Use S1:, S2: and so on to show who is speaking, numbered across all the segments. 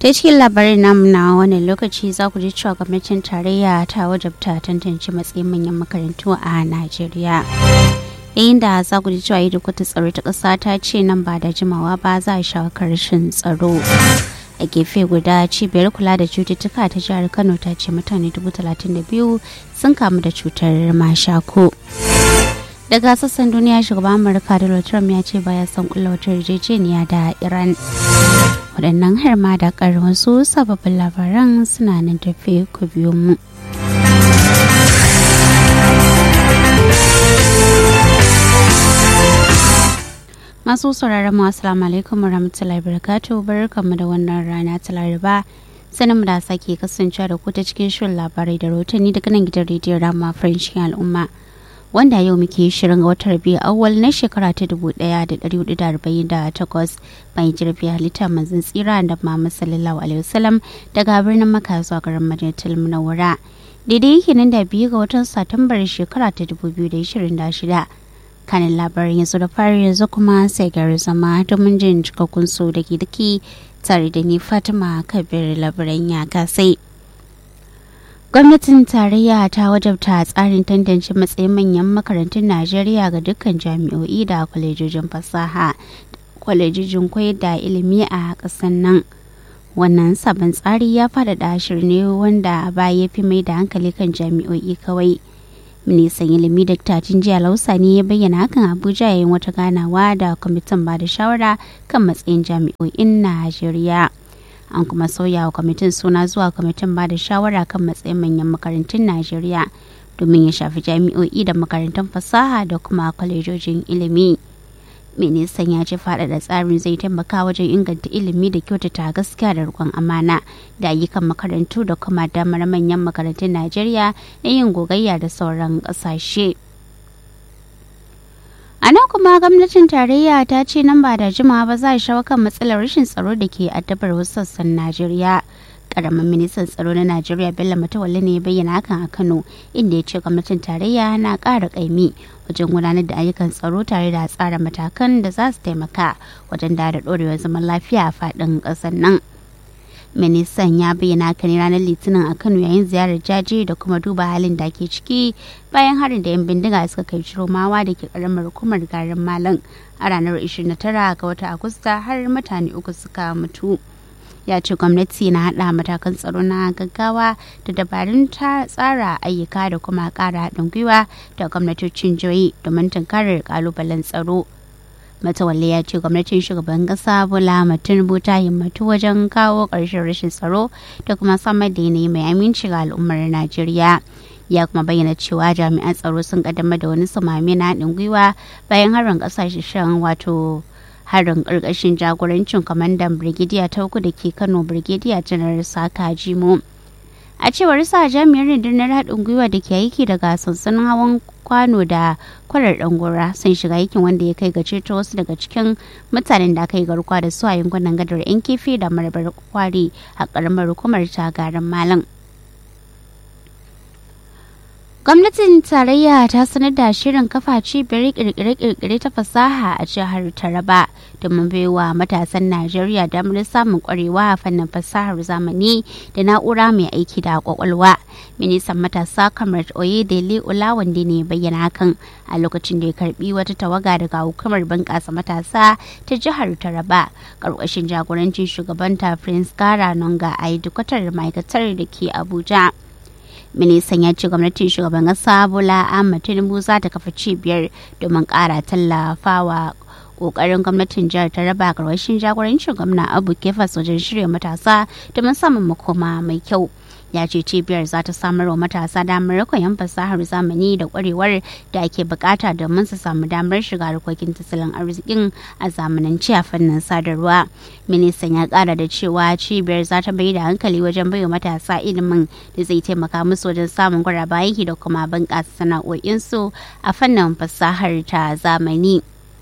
S1: ta cikin labarin namu na wannan lokaci za ku ji cewa gwamnatin tarayya ta wajabta tantance matsayin manyan makarantu a najeriya yayin da za ku ji cewa yi kwata tsaro ta ƙasa ta ce nan ba da jimawa ba za a shawo rashin tsaro a gefe guda cibiyar kula da cututtuka ta jihar kano ta ce mutane biyu sun kamu da cutar mashako daga sassan duniya shugaban amurka donald trump ya ce baya son kulla wata yarjejeniya da iran waɗannan har ma da ƙarin wasu sababbin labaran suna nan tafe ku biyo mu masu sauraron mu assalamu alaikum warahmatullahi wabarakatuh barkamu da wannan rana ta laraba sanin da sake kasancewa da ku ta cikin shirin labarai da rahotanni daga nan gidan rediyon rama faranshin al'umma wanda yau muke shirin ga watan biyu awal na shekara ta dubu daya da dari hudu da arba'in da takwas bayan jirfi halitta manzon tsira da Muhammad sallallahu alaihi wasallam daga birnin Makka zuwa garin Madinatul Munawwara daidai yake nan da biyu ga watan Satumbar shekara ta dubu biyu da ishirin da shida kanin labarin yanzu da fari yanzu kuma sai gari zama domin jin cikakkun su da daki tare da ni Fatima Kabir labaran ya kasai. gwamnatin tarayya ta wajabta tsarin tantance matsayin manyan makarantun najeriya ga dukkan jami'o'i da kwalejojin fasaha kwalejojin koyar da ilimi a ƙasar nan wannan sabon tsari ya faɗaɗa shirin ne wanda a baya ya fi mai da hankali kan jami'o'i kawai ministan ilimi dr jiya lausa ne ya bayyana hakan abuja yayin wata ganawa da kwamitin ba da shawara kan matsayin jami'o'in najeriya an kuma sauya wa kwamitin suna zuwa kwamitin ba da shawara kan matsayin manyan makarantun najeriya domin ya shafi jami'o'i da makarantun fasaha da kuma kwalejojin ilimi ministan ya ce faɗaɗa tsarin zai taimaka wajen inganta ilimi da kyautata gaskiya da rikon amana da ayyukan makarantu da kuma damar manyan makarantun najeriya na yin gogayya da sauran ƙasashe. A nan kuma gwamnatin tarayya ta ce nan ba da jimawa ba za a shawo kan matsalar rashin tsaro da ke addabar wasu sassan Najeriya. Karamin ministan tsaro na Najeriya Bello Matawalle ne ya bayyana hakan a Kano inda ya ce gwamnatin tarayya na ƙara ƙaimi wajen gudanar da ayyukan tsaro tare da tsara matakan da za su taimaka wajen da ɗorewar zaman lafiya a faɗin ƙasar nan. ministan ya bayyana haka ne ranar litinin a kano yayin ziyarar jaje da kuma duba halin da ke ciki bayan harin da 'yan bindiga suka kai ciromawa da ke karamar hukumar garin malam a ranar 29 ga watan agusta har mutane uku suka mutu ya ce gwamnati na hada matakan tsaro na gaggawa da dabarun ta tsara ayyuka da kuma kara haɗin gwiwa da gwamnatocin jihohi domin tunkarar kalubalen tsaro matawalle ya ce gwamnatin shugaban kasa bola tinubu ta himmatu wajen kawo ƙarshen rashin tsaro da kuma samar da yanayi mai aminci ga al'ummar najeriya ya kuma bayyana cewa jami'an tsaro sun kaddamar da wani samami na haɗin gwiwa bayan harin ƙasashen wato harin ƙarƙashin jagorancin kwamandan birgidiya ta uku da ke kano birgidiya janar saka jimo a cewar sa jami'ar rundunar haɗin gwiwa da ke aiki daga sansanin hawan kwano da kwarar gora sun shiga aikin wanda ya kai ga ceto wasu daga cikin mutanen da aka yi garkuwa da su a yankunan gadar yan kifi da marabar kwari a karamar hukumar tagarin malam gwamnatin tarayya ta sanar da shirin kafa cibiyar kirkire-kirkire ta fasaha a jihar taraba domin baiwa matasan najeriya damar samun kwarewa a fannin fasahar zamani da na'ura mai aiki da kwakwalwa ministan matasa kamar oyedele olawande ne bayyana hakan a lokacin da ya karbi wata tawaga daga hukumar bunƙasa matasa ta jihar taraba ƙarƙashin jagorancin shugabanta prince gara nonga a dukkatar ma'aikatar da ke abuja ministan ya ce gwamnatin shugaban kasa bola ahmad tinubu za ta kafa cibiyar domin kara tallafawa kokarin gwamnatin jihar ta raba karwashin jagorancin gwamna abu kefas wajen shirya matasa domin samun makoma mai kyau ya ce cibiyar za ta samar wa matasa damar koyon fasahar zamani da kwarewar da ake bukata domin su samu damar shiga harkokin tattalin arzikin a zamanance a fannin sadarwa ministan ya kara da cewa cibiyar za ta bai da hankali wajen baiwa matasa ilimin da zai taimaka musu wajen samun gwaraba aiki da kuma bunƙasa sana'o'insu a fannin fasahar ta zamani.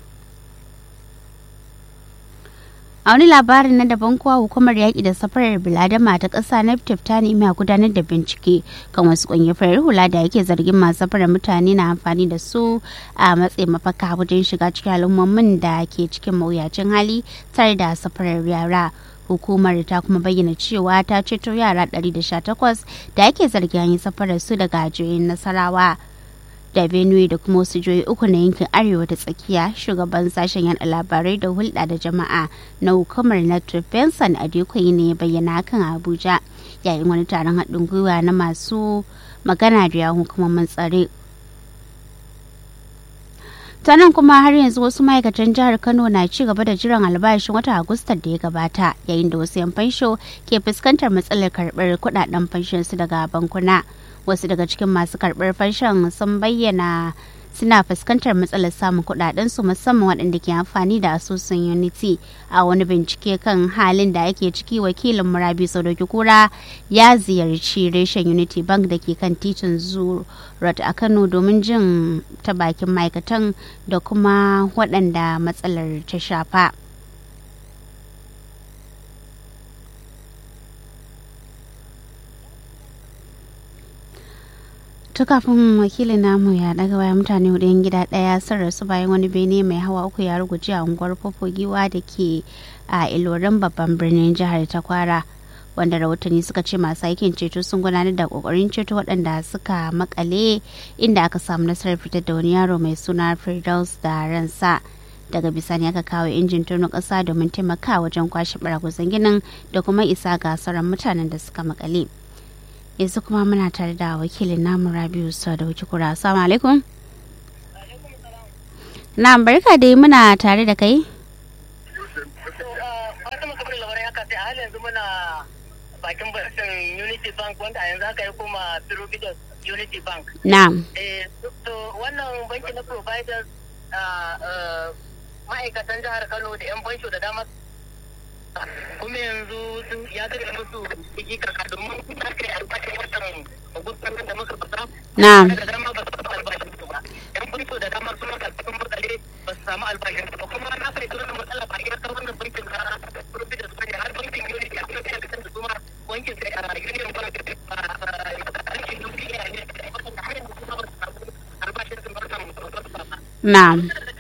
S1: a wani labarin na daban kuwa hukumar yaƙi da safarar biladama ta ƙasa naftif ta nemi a gudanar da bincike kan wasu ƙungiyar farar hula da yake zargin masu safarar mutane na amfani da su a matsayin mafaka wajen shiga cikin al'ummomin da ke cikin mawuyacin hali tare da safarar yara hukumar ta kuma bayyana cewa ta ceto yara 118 da ake zargin yi safarar su daga jiyoyin nasarawa da benue da kuma wasu jihohi uku na yankin arewa da tsakiya shugaban sashen yada labarai da hulɗa da jama'a na hukumar network benson adekoyi ne ya bayyana hakan a abuja yayin wani taron haɗin gwiwa na masu magana da yawon hukumomin tsare ta nan kuma har yanzu wasu ma'aikatan jihar kano na ci gaba da jiran albashin wata agustar da ya gabata yayin da wasu 'yan fansho ke fuskantar matsalar karɓar kuɗaɗen fanshon su daga bankuna wasu daga cikin masu karɓar fanshon sun bayyana suna fuskantar matsalar samun kudaden su musamman waɗanda ke amfani da asusun unity a wani bincike kan halin da ake ciki wakilin murabi sadauki kura ya ziyarci reshen unity bank da ke kan titin zurat a kano domin jin ta bakin ma'aikatan da kuma waɗanda matsalar ta shafa ta kafin wakilin namu ya daga waya mutane hudu yan gida daya sun rasu bayan wani bene mai hawa uku ya ruguje a unguwar giwa da ke a ilorin babban birnin jihar ta kwara wanda rahotanni suka ce masu aikin ceto sun gudanar da kokarin ceto waɗanda suka makale inda aka samu nasarar fitar da wani yaro mai suna firdaus da ransa daga bisani aka kawo injin tono ƙasa domin taimaka wajen kwashe baragwazon ginin da kuma isa ga sauran mutanen da suka makale. yanzu kuma muna tare da wakilin namu rabiu da wuce kura assalamu alaikum na barka dai muna tare da kai
S2: bakin basin unity bank wanda a yanzu haka ya koma providence unity bank
S1: na'am
S2: to wannan banki na providers ma'aikatan jihar kano da 'yan bansho da dama kuma yanzu ya zai musu ciki kaka domin ta kai albashin watan agustan da muka fasa
S1: na'am
S2: da dama ba su samu albashin su ba yan banko da dama sun maka cikin matsale ba su samu albashin su ba kuma na fahimci wannan matsala ba iya kan wannan bankin na providence ba ne har bankin unity a kuma fiye da su ma wankin sai a union bank a bankin duniya ne wanda har yanzu kuma ba su samu albashin su ba su samu
S1: na'am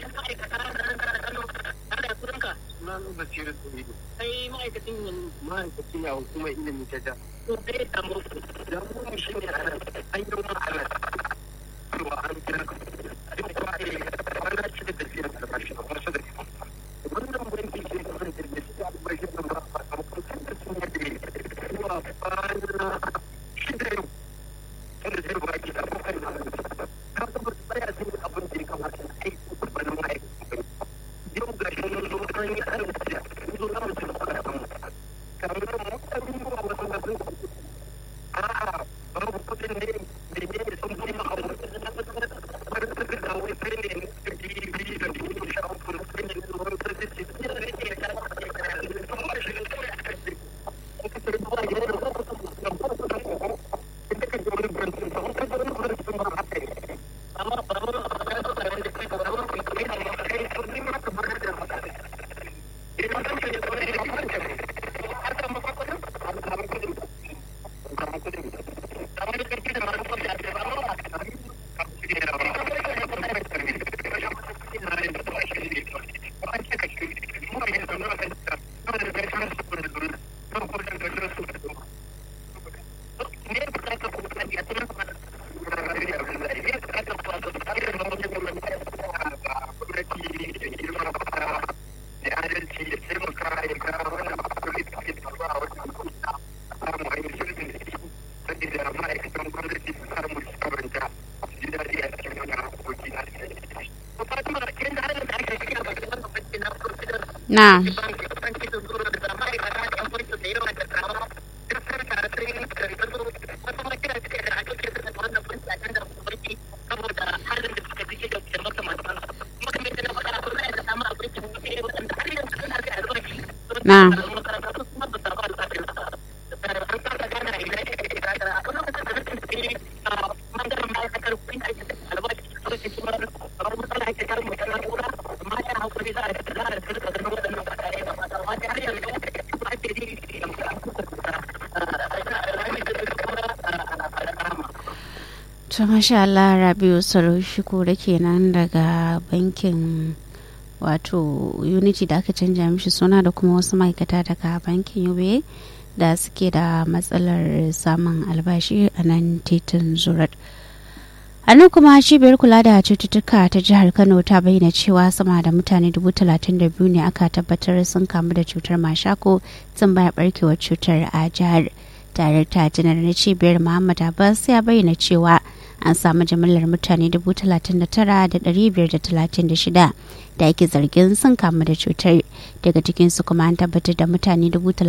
S2: sai ma'aikacin
S3: ma'aikacin ya hukumar ilimin ta da
S2: to zai samu
S3: da mu shi ne a nan an yi wani ala cewa an kira ka duk kuma a wani ci da tafiya albashi a wasu da wannan banki ke kasance da shi albashi da ba a sakamakon da sun yadda zuwa kwana shida yau wanda zai ba ki da abokan da ka ga ba su tsaya sun yi abin da ya kamata na aiki kurbanin ma'aikacin yau ga shi mun zo an yi arziki mun zo za mu ci gaba da samu kamar mutane ba wasu na sun a'a babu kudin ne da ne sun fi ma abu wani suka ga wai sai ne da biyu biyu da biyu sha uku da sai ne da wani sai ce ne da ne ke da kuma shi ne kawai aka ce aka ce ba ya da wani da ba su da ko ita ka ji wani brantin ba wata da wani brantin ba haka ne amma ba wani abu da ba da kai ba wani kai kai da ma kai to ni ma ka bar da haka idan kan ne ko ne ba ka ne haka ma ka kudin haka ma kudin haka ma kudin kamar da kake da manufar da ke ba ma ka ne da ba
S1: na'am na'am to masha Allah Rabiu Sarushiko da kenan daga bankin wato unity da aka canja mishi suna da kuma wasu ma'aikata daga bankin ube da suke da matsalar samun albashi a nan titin zurat a nan kuma cibiyar kula da cututtuka ta jihar kano ta bayyana cewa sama da mutane dubu talatin da biyu ne aka tabbatar sun kamu da cutar mashako tun baya barkewar cutar a jihar tare ta janar na cibiyar muhammad abbas ya bayyana cewa an samu jimillar mutane 39,536 da ake zargin sun kamu da cutar daga cikinsu kuma an tabbatar da mutane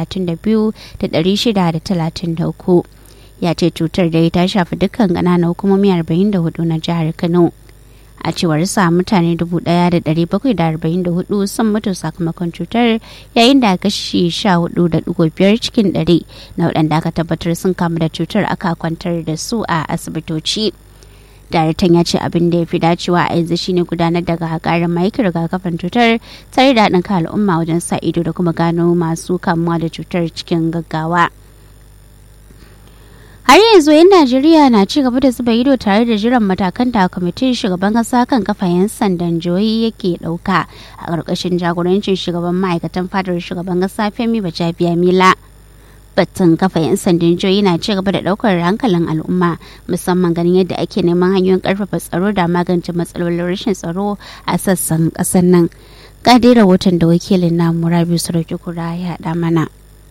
S1: 32,633 ya ce cutar da ta shafi dukkan ƙananan hukumomi 44 na jihar kano a cewar sa mutane 1,744 sun mutu sakamakon cutar yayin da kashi 14.5 cikin 100 na waɗanda aka tabbatar sun kamu da cutar aka kwantar da su a asibitoci. daraktan ya ce abin da ya fi dacewa a yanzu shine gudanar da gagarin maikin rigakafin cutar tare da haɗin kan al'umma wajen sa ido da kuma gano masu kamuwa da cutar cikin gaggawa. har yanzu yan najeriya na ci gaba da zuba ido tare da jiran matakan da kwamitin shugaban kasa kan kafa yan sandan jihohi yake dauka a ƙarƙashin jagorancin shugaban ma'aikatan fadar shugaban kasa femi bajabiya mila batun kafa yan sandan jihohi na ci gaba da daukar hankalin al'umma musamman ganin yadda ake neman hanyoyin karfafa tsaro da magance matsalolin rashin tsaro a sassan ƙasar nan ga dai rahoton da wakilin namu rabiu sarauki kura ya haɗa mana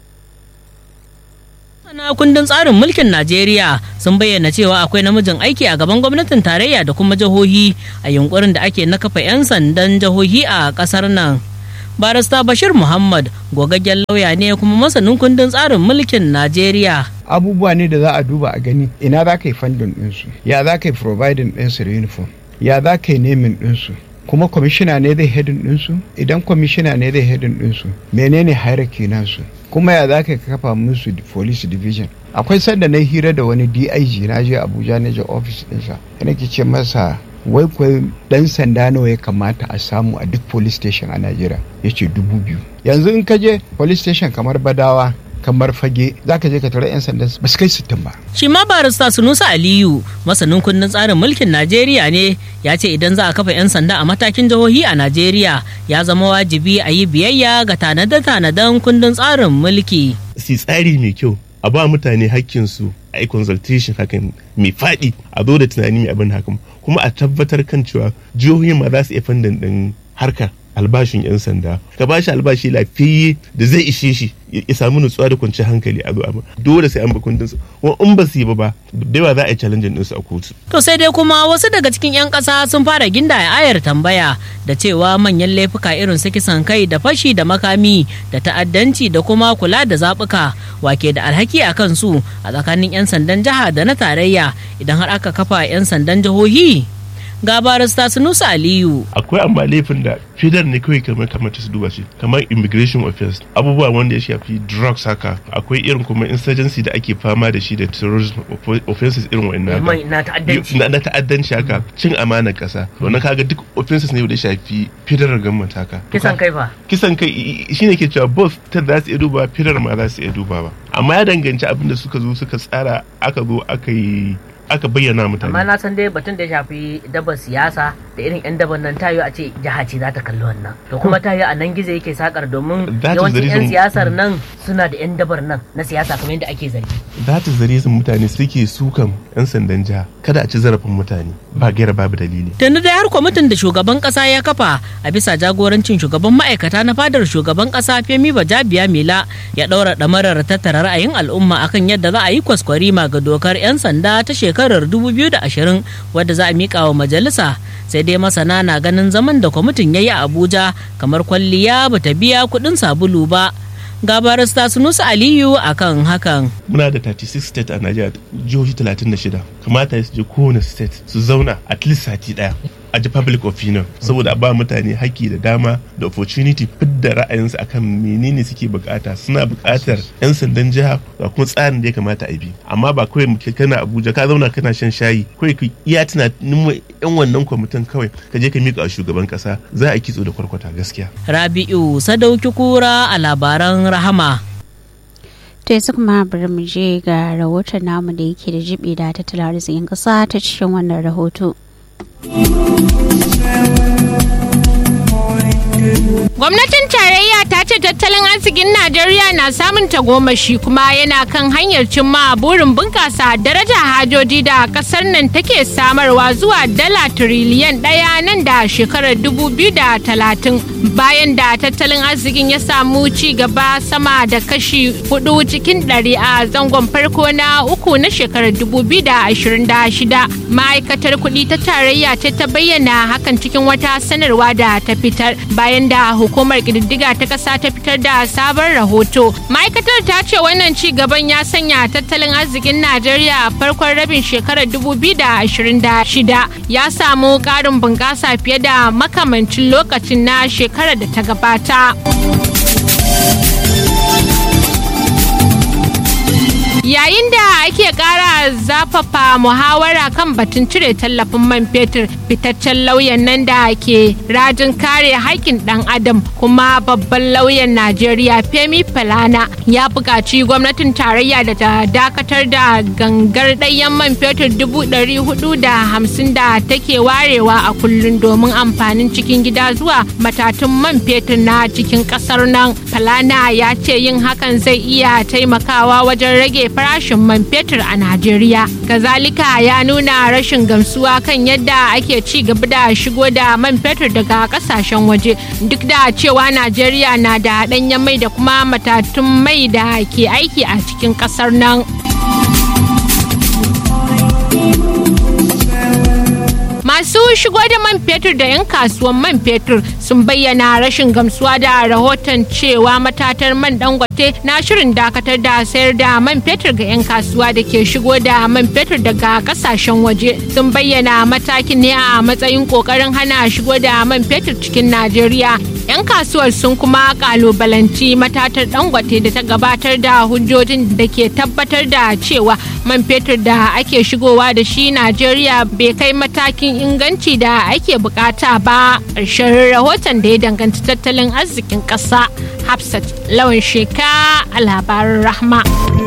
S4: na kundin tsarin mulkin Najeriya sun bayyana cewa akwai namijin aiki a gaban gwamnatin tarayya da kuma jihohi a yunkurin da ake na kafa 'yan sandan jihohi a kasar nan. Barista Bashir Muhammad gogaggen lauya ne kuma masanin kundin tsarin mulkin Najeriya.
S5: Abubuwa ne da za a duba a gani ina za ka yi fandin ɗinsu, ya za ka yi providing ɗinsu da uniform, ya za ka yi nemin ɗinsu, kuma kwamishina ne zai hedin ɗinsu idan kwamishina ne zai hedin ɗinsu menene hierarchy nasu kuma ya za ka kafa musu police division akwai sanda na hira da wani dig na je abuja na je office ɗinsa yana ke ce masa wai kwai dan sanda nawa ya kamata a samu a duk police station a najeriya ya ce dubu biyu yanzu in ka je police station kamar badawa kamar fage za ka je ka tara 'yan sanda ba su kai sittin ba.
S4: Shi ma barista Sunusa Aliyu masanin kundin tsarin mulkin Najeriya ne ya ce idan za a kafa 'yan sanda a matakin jihohi a Najeriya ya zama wajibi a yi biyayya ga tanade-tanaden kundin tsarin mulki.
S6: Si tsari mai kyau a ba mutane hakkinsu a yi consultation hakan mai faɗi a zo da tunani mai abin hakan kuma a tabbatar kan cewa jihohi ma za su iya fandan ɗin harkar albashin 'yan sanda ka ba shi albashi lafiyayye da zai ishe shi ya samu nutsuwa da kwanciyar hankali a zuwa dole sai an ba kundin su kuma in ba su yi ba ba da yawa za a yi challenge din su a kotu
S4: to sai dai kuma wasu daga cikin 'yan ƙasa sun fara ginda ayar tambaya da cewa manyan laifuka irin su kisan kai da fashi da makami da ta'addanci da kuma kula da zaɓuka wake da alhaki a kansu a tsakanin 'yan sandan jiha da na tarayya idan har aka kafa 'yan sandan jihohi ga barista Sunusa Aliyu.
S6: Akwai amma laifin da fidar ne kawai kamar kamar ta su duba shi kamar immigration offense abubuwa wanda ya shafi drugs haka akwai irin kuma insurgency da ake fama da shi da terrorism offenses irin wa'annan
S4: na ta'addanci
S6: na ta'addanci haka cin amanar kasa wannan kaga duk offenses ne da ya shafi federal government haka
S4: kisan kai fa
S6: kisan kai shine ke cewa both ta za su iya duba federal ma za su iya duba ba amma ya danganci abin da suka zo suka tsara aka zo aka yi aka bayyana mutane.
S4: Amma na san dai batun da ya shafi dabar siyasa da irin 'yan dabar nan tayo a ce jiha ce za ta kalli wannan. To kuma tayo a nan gizo yake sakar domin yawancin 'yan siyasar nan suna da 'yan dabar nan na siyasa kamar yadda ake zargi.
S6: That is the reason mutane suke sukan 'yan sandan jiha kada a ci zarafin mutane ba gaira babu dalili.
S4: Tunda dai har kwamitin da shugaban kasa ya kafa a bisa jagorancin shugaban ma'aikata na fadar shugaban kasa Femi Bajabiya Mila ya ɗaura ɗamarar tattara ra'ayin al'umma akan yadda za a yi kwaskwarima ga dokar 'yan sanda ta shekara shekarar 2020 wadda za a miƙa wa majalisa sai dai masana na ganin zaman da kwamitin ya yi a abuja kamar kwalliya bata biya kuɗin sabulu ba ga barista sunusu aliyu akan hakan
S6: muna da 36 state a najeriya jihohi 36 kamata su je kowane state su zauna at least sati daya a ji public opinion saboda a ba mutane haƙƙi da dama da opportunity fidda ra'ayinsu akan menene suke bukata suna bukatar 'yan sandan jiha da kuma tsarin da ya kamata a bi amma ba kawai muke kana abuja ka zauna kana shan shayi kawai ka iya tunanin yan wannan kwamitin kawai ka je ka miƙa shugaban ƙasa za a kitso da kwarkwata gaskiya
S4: rabi'u sadauki kura a labaran rahama
S1: to yanzu kuma bari mu je ga rahoton namu da yake da jibi da tattalin arzikin ƙasa ta cikin wannan rahoto.
S7: Gwamnatin tarayya ta ce tattalin arzikin Najeriya na samun tagomashi kuma yana kan hanyar cimma burin bunƙasa daraja hajoji da ƙasar nan take samarwa zuwa dala tiriliyan ɗaya nan da shekarar dubu biyu da talatin bayan da tattalin arzikin ya samu ci gaba sama da kashi hudu cikin ɗari a zangon farko na uku na shekarar dubu biyu da ashirin da shida ma'aikatar kuɗi ta tarayya ce ta bayyana hakan cikin wata sanarwa da ta fitar bayan da hukumar ƙididdiga ta ƙasa ta fitar da sabon rahoto ma'aikatar ta ce wannan ci gaban ya sanya tattalin arzikin najeriya a farkon rabin shekarar 2026 ya samu ƙarin bunƙasa fiye da makamancin lokacin na shekarar da ta gabata. yayin da ake kara zafafa muhawara kan batun cire tallafin man fetur fitaccen lauyan nan da ke rajin kare haƙƙin ɗan adam kuma babban lauyan najeriya femi falana ya buƙaci gwamnatin tarayya da ta dakatar da gangar ɗayan man fetur dubu ɗari hudu da hamsin da take warewa a kullum domin amfanin cikin gida zuwa matatun man fetur na cikin ƙasar nan falana ya ce yin hakan zai iya taimakawa wajen rage farashin man fetur a Najeriya. Kazalika ya nuna rashin gamsuwa kan yadda ake ci gaba da shigo da man fetur daga kasashen waje duk da cewa Najeriya na da ɗanyen mai da kuma matatun mai da ke aiki a cikin ƙasar nan. Masu shigo da man fetur da 'yan kasuwan man fetur sun bayyana rashin gamsuwa da rahoton cewa matatar man dangote na shirin dakatar da sayar da man fetur ga 'yan kasuwa da ke shigo da man fetur daga kasashen waje sun bayyana matakin ne a matsayin kokarin hana shigo da man fetur cikin Najeriya. 'Yan kasuwar sun kuma kalubalanci matatar dangote da ta gabatar da hujjojin da ke tabbatar da cewa man fetur da ake shigowa da shi Najeriya bai kai matakin inganci da ake bukata ba ƙarshen rahoton da ya danganci tattalin arzikin ƙasa hafsat lawan sheka a labarin rahma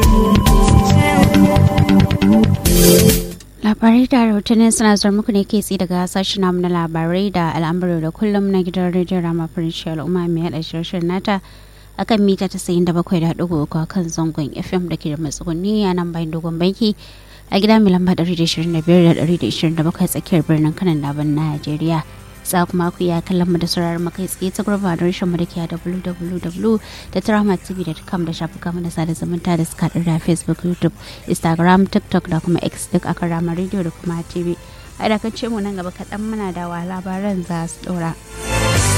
S1: labarai da rahotanni suna zuwa muku ne ke tsi daga sashen namu na labarai da al'amuru da kullum na gidan rediyon rama farinci al'umma mai haɗa shirin nata akan mita ta sayin da bakwai da ɗigo uku kan zangon fm da ke da matsuguni a nan bayan dogon banki a gida mai lamba 125-127 tsakiyar birnin kanan laban najeriya za kuma ku iya kallon mu da sauraron makai tsaye ta gurba da rashin mu da ke a www.tramatv.com da shafuka mu da sada zumunta da suka da facebook youtube instagram tiktok da kuma x duk a ramar radio da kuma tv a dakance mu nan gaba kaɗan muna da wa labaran za su ɗora.